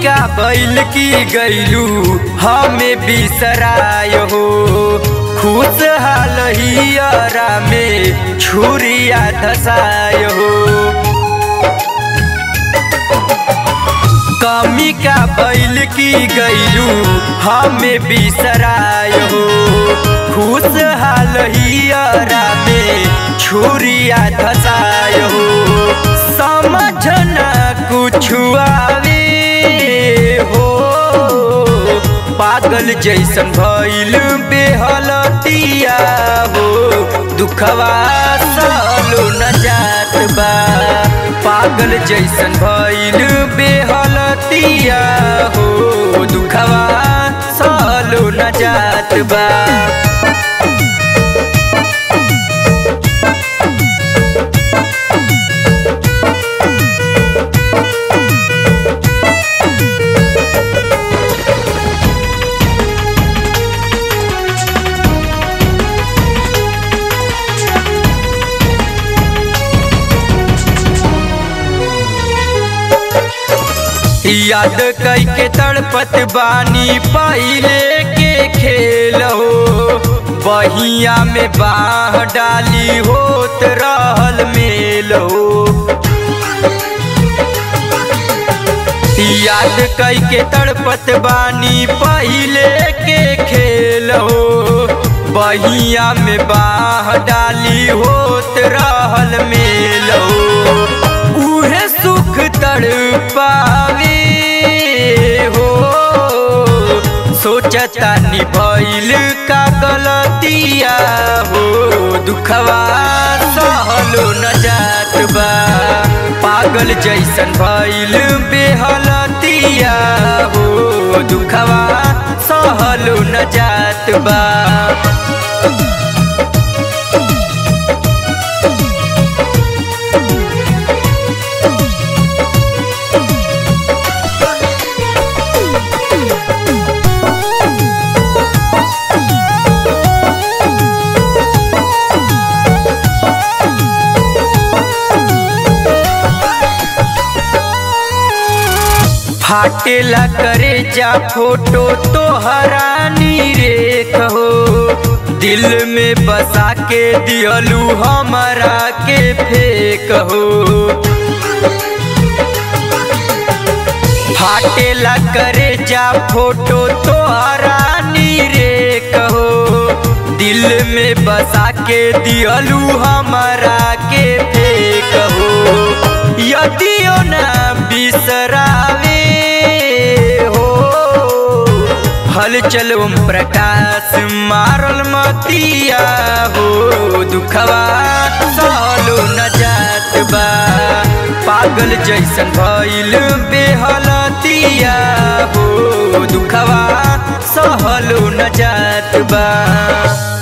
का बैल की गैलू हमें बिसराय हो खुश हाल हियरा में छुरिया धसाय हो कमी का बैल की गैलू हमें बिसराय हो खुश हाल हियरा में छुरिया धसाय हो समझना कुछ आवे हो पागल जैसन भइल बेहलतिया हो दुखवा सालो न जात बा पागल जैसन भइल बेहलतिया हो दुखवा सालो न जात बा याद कई के तड़पत बानी पहले के खेल हो बहिया में बाह डाली होत रहल मेल हो याद कई के तड़पत बानी पहले के खेल हो बहिया में बाह डाली होत रहल मेल हो उहे सुख तड़पावे हो सोचता निभइल का गलतिया हो दुखवा सहलो न जात बा पागल जैसन भइल बेहलतिया हो दुखवा सहलो न जात बा फाटेला करे जा फोटो तो हरानी रेख हो दिल में बसा के दियलू हमारा के फेक हो फाटेला करे जा फोटो तो हरानी रेख हो दिल में बसा के दियलू हमारा के फेक हो यदियो ना बिसरावे हो हल चल ओम प्रकाश मारल मतिया हो दुखवा सहलो न जात बा पागल जैसन भइल बेहलतिया हो दुखवा सहलो न जात बा